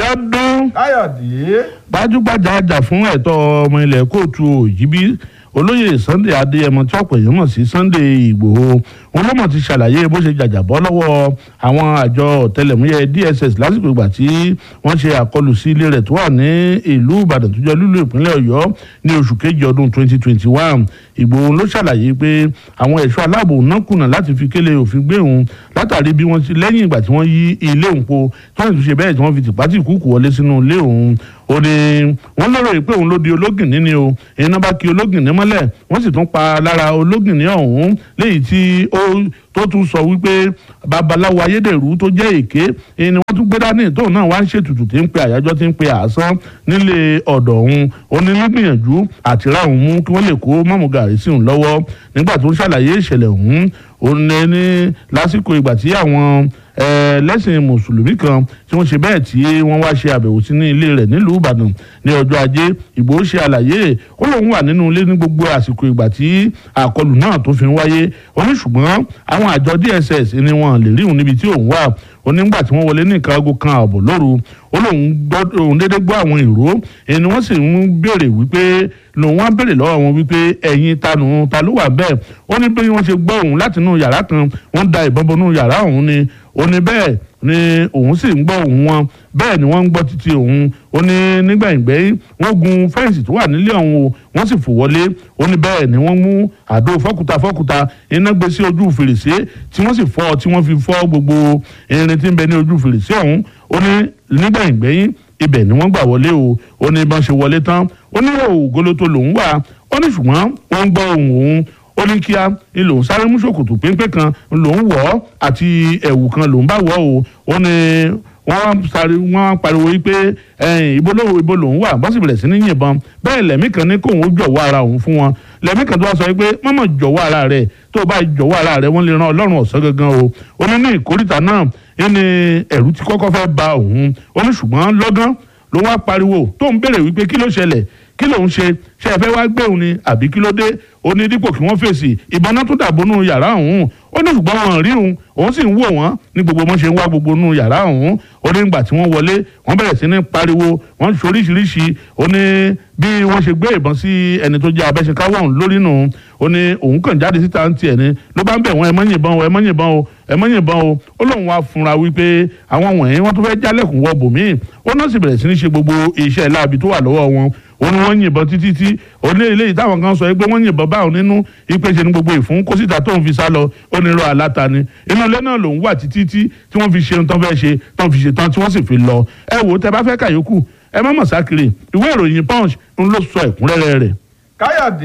Abíọ́dún káyọ̀dé gbajúgbajà àjà fún ẹ̀tọ́ ọmọ ilẹ̀ kóòtù òjìbí olóyè Sunday Adéyẹmọ tí ọ̀pọ̀ èèyàn mọ̀ sí Sunday Ìgbòho wọn ló mọ̀ ti ṣàlàyé bó ṣe jàjàbọ́ lọ́wọ́ àwọn àjọ ọ̀tẹlẹ̀múyẹ́ DSS lásìkò ìgbà tí wọ́n ṣe àkọlù sí ilé rẹ̀ tó wà ní ìlú Ìbàdàn tó jẹ́ lúlú ìpínlẹ̀ Ọ̀yọ́ ní oṣù kejì ọdún 2021 Ìgbòho ló ṣàlàyé pé àwọn ẹ̀ṣọ́ aláàbò náà kùnà láti fi kélé òfin gbé òun látàrí bí wọ́n ti lẹ́yìn ìgbà tí wọ́n yí ilé òun po tí wọ́n ti ṣe bẹ́ẹ̀ tí wọ́n fi tìpátì kúkú wọlé sínú ilé òun ó ní wọ́n lọ́rọ̀ yìí pé òun ló di ológìnní ni o iná bá kí ológìnní mọ́lẹ̀ wọ́n sì tún pa lára ológìnní ọ̀hún léyìí tí ó tó tún sọ wípé babaláwo ayédèrú tó jẹ́ èké ni wọ́n tún gbé dání tóun náà wá ń ṣètùtù tí ń pe àyájọ́ tí ń pe àásán nílé ọ̀dọ̀ òun ó ní nígbìyànjú àti ra òun mú kí wọ́n lè kó mọ́mú gàrí sí òun lọ́wọ́ nígbà tó ń ṣàlàyé ìṣẹ̀lẹ̀ ọ̀hún ó ní ní lásìkò ìgbà tí àwọn lẹ́sìn mùsùlùmí kan tí wọ́n ṣe bẹ́ẹ̀ tí wọ́n wá ṣe àbẹ̀wò sí ní ilé rẹ̀ nílùú ìbàdàn ní ọjọ́ ajé ìgbòho ṣe àlàyé ó lóun wà nínú ilé ní gbogbo àsìkò ìgbà tí àkọlù náà tó fi ń wáyé ó ní ṣùgbọ́n àwọn àjọ dss ni wọn lè rí òun níbi tí òun wà ó ní nígbà tí wọ́n wọlé ní nǹkan aago kan ààbọ̀ lóru ó lóun gbọ́ òun dédé gbọ́ àwọn ìró ẹni wọ́n sì ń béèrè wípé lòun wá béèrè lọ́wọ́ wọn wípé ẹ̀yin tanu ta ló wà bẹ́ẹ̀ ó ní bí wọ́n ṣe gbọ́ òun látinú yàrá kan wọ́n da ìbọn bọnú yàrá òun ni ó ní bẹ́ẹ̀ ni òun sì ń gbọ́ òun wọn bẹ́ẹ̀ ni wọ́n ń gbọ́ títí òun ó ní nígbàgbẹ́yìn wọ́n gun fẹ́ǹsì tó wà nílé ọ̀hún o wọ́n sì fò wọlé ó ní bẹ́ẹ̀ ni wọ́n mú àdó fọ́kúta fọ́kúta iná gbé sí ojú fèrèsé tí wọ́n sì fọ́ tí wọ́n fi fọ́ gbogbo irin tí ń bẹ ní ojú fèrèsé ọ̀hún ó ní nígbàgbẹ́yìn ibẹ̀ ni wọ́n gbà wọlé o ó ní bọ́n ṣe wọlé tán ó ní ògolo lòún wà ó ní ṣùgbọ́n wọ́n ń gbọ́ ohùn òun ó ní kíá ni lòun sáré mú ṣòkòtò péńpé kan lòun wọ̀ ọ́ àti ẹ̀wù kan lòun bá wọ̀ o ó ní wọ́n sáré wọ́n pariwo wípé ibo ló ibo lòun wà bọ́n sì bẹ̀rẹ̀ sí ní yìnbọn bẹ́ẹ̀ lẹ́mí kan ní kóun ó jọ̀wọ́ ara òun fún wọn lẹ́mí kan tó wá sọ wípé mọ́mọ́ jọ̀wọ́ ara rẹ̀ tó o bá jọ̀wọ́ ara rẹ̀ wọ́n lè ran ọlọ́run ọ̀sán gangan o ó ní ní ìkórìtà náà ní ẹ̀rù tí kọ́kọ́ fẹ́ ba òun ó ní ṣùgbọ́n lọ́gán ló wá pariwo tó ń béèrè wípé kí ló ṣẹlẹ̀ kí lòun ṣe ṣe ẹ fẹ́ wá gbé òun ni àbí kí ló dé ó ní dípò kí wọ́n fèsì ìbọn náà tún dàbọnú yàrá òun ó ní ṣùgbọ́n wọn rí òun òun sì ń wò wọ́n ní gbogbo wọn ṣe ń wá gbogbo nù yàrá òun ó ní nígbà tí wọ́n wọlé wọ́n bẹ̀rẹ̀ sí ní pariwo wọ́n ṣoríṣiríṣi ó ní bí wọ́n ṣe gbé ìbọn sí ẹni tó jẹ́ abẹ́ṣekáwọ́ òun lórí nù ó ní òun kàn jáde síta ń tiẹ̀ ni ló bá ń bẹ̀ wọ́n ẹ mọ́ yìnbọn o ẹ mọ́ yìnbọn o ẹ mọ́ yìnbọn o ó lóun wá funra wípé àwọn wọ̀nyí wọ́n tó fẹ́ jálẹ̀kùn wọ bòmíì ó náà sì bẹ̀rẹ̀ sí ní ṣe gbogbo iṣẹ́ láabi tó wà lọ́wọ́ wọn ó ní wọ́n yìnbọn títí tí ó ní eléyìí táwọn kan sọ pé wọ́n yìnbọn báwọn nínú ìpèsè ní gbogbo ìfún kó síta tóun fi sá lọ ó ní irọ́ aláta ni inú ilé náà lòun wà títí tí tí wọ́n fi ṣe ohun tó fẹ́ ṣe tó fi ṣe tán tí wọ́n sì fi lọ ẹ wò ó tẹ bá fẹ́ kàyókù ẹ má mọ̀ sákiri ìwé ìròyìn punch ń ló sọ ẹ̀kúnrẹ́rẹ́ rẹ̀. káyọ̀dé.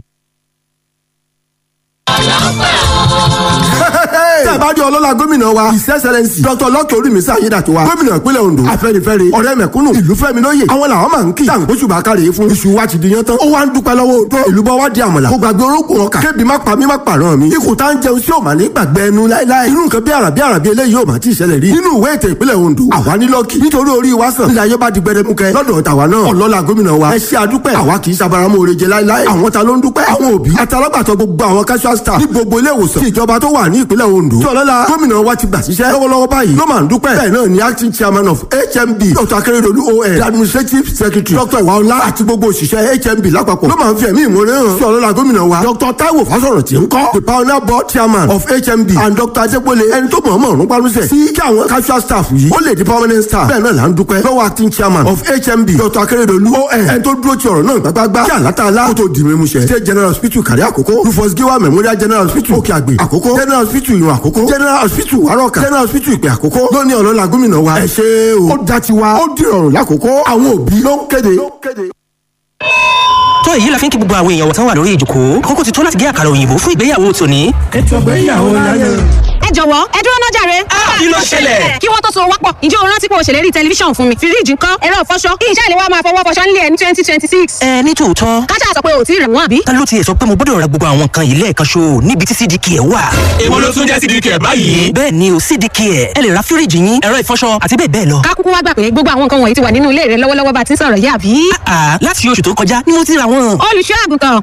tẹ́ ẹ bá rí ọlọ́lá gómìnà wa his excellence dr lọ́kẹ́ olùmísà ayédàtiwa gómìnà ìpínlẹ̀ ondo afẹ́nifẹ́re ọ̀rẹ́ mẹ̀kúnnù ìlú fẹ́mi lóye àwọn làwọn máa ń kí tàǹgbóṣù bá kárẹ̀ fún iṣu wa ti di yan tán ó wá ń dúpẹ́ lọ́wọ́ odò ìlú bọ́ wá di àmàlà kó gbàgbé orókùn ọkà kébi má pa mí má pààrọ̀ mi ikùn tá ń jẹun sí òmà ní gbàgbé ẹnu láéláé irú nǹkan bí àrà bí àrà bí eléyìí ò má ti ṣẹlẹ̀ rí nínú ìwé ètò ìpínlẹ̀ ondo àwa ní lọ́ọ̀kì nítorí orí wa sàn nílẹ̀ ayé bá di gbẹdẹmukẹ lọ́dọ̀ tàwa náà ọlọ́lá gómìnà wa ẹ ṣe àdúpẹ́ àwa kì í sabaramọ́ oreje láéláé àwọn ta ló ń dúpẹ́ àwọn òbí àtàlágbàtọ́ gbogbo àwọn casual staff ní gbogbo ilé ìwòsàn tí ìjọba tó wà ní ìpínlẹ̀ ondo tí ọlọ́lá gómìnà wa ti gbà síṣẹ́ lọ́wọ́lọ́wọ́ báyìí ló máa ń dúpẹ́ bẹ́ẹ̀ náà ni acting chairman of hmb dr akérèdọ́lù on the administrative secretary dr iwaola àti gbogbo òṣìṣẹ́ hmb lápapọ̀ ló máa ń fi ẹ̀mí ìmúre hàn sí ọlọ́lá gómìnà wa dr taiwo fásọ̀rọ̀ tí ń kọ́ the pioneer board chairman of hmb and dr adégbòle ẹni tó mọ̀ọ́mọ̀ ọ̀run pálúṣẹ̀ sí kí àwọn casual staff yìí ó lè di permanent staff bẹ́ẹ̀ náà là ń dúpẹ́ lọ́wọ́ acting chairman of hmb dr akérèdọ́lù on ẹni tó dúró ti ọ̀rọ̀ náà gbágbágbá kí àlátàlá kó tó di mímúṣẹ state general hospital kàrí àkókò rufus giwa memorial general hospital òkè àgbè àkókò general hospital ìrùn àkókò general hospital wàrọ̀kà general hospital ìpè àkókò lóní ọlọ́lá gómìnà wa ẹ ṣe o ó dá tiwa ó dìrọ̀rùn lákòókò àwọn òbí ló ń kéde tó èyí la fi ń kí gbogbo àwọn èèyàn wọ̀tán wà lórí ìjòkó àkókò ti tó láti gé àkàrà òyìnbó fún ìgbéyàwó tòní. ètò ìgbéyàwó láyé. ẹ jọ̀wọ́ ẹ dúró náà jàre. kí ló ṣẹlẹ̀? kí wọ́n tó so wọ́pọ̀ ǹjẹ́ o rántí pé o ṣèlérí tẹlifíṣàn fún mi fíríjì ńkọ́ ẹ̀rọ ìfọṣọ kí iṣẹ́ ìléwọ́ máa fọwọ́ fọṣọ nílé ẹ̀ ní twenty twenty six. ẹ ní tòótọ́ kájà sọ pé o ò tí ì rẹ̀ wọ́n àbí. ta ló tiẹ̀ sọ pé mo gbọ́dọ̀ ra gbogbo àwọn nǹkan yìí lẹ́ẹ̀kan ṣo níbi tí cdk ẹ̀ wà. èwo ló tún jẹ́ cdk ẹ̀ báyìí. bẹ́ẹ̀ ni o cdk ẹ̀ ẹ lè ra fíríjì yín ẹ̀rọ ìfọṣọ àti bẹ́ẹ̀ bẹ́ẹ̀ lọ. ká kúkú wá gbà pé gbogbo àwọn nǹkan wọ̀nyí ti wà nínú ilé rẹ lọ́wọ́lọ́wọ́ bá ti ń sọ̀rọ̀ yìí àbí. àà láti oṣù tó kọjá ni mo ti ra wọn. olùṣọ́ àgùntàn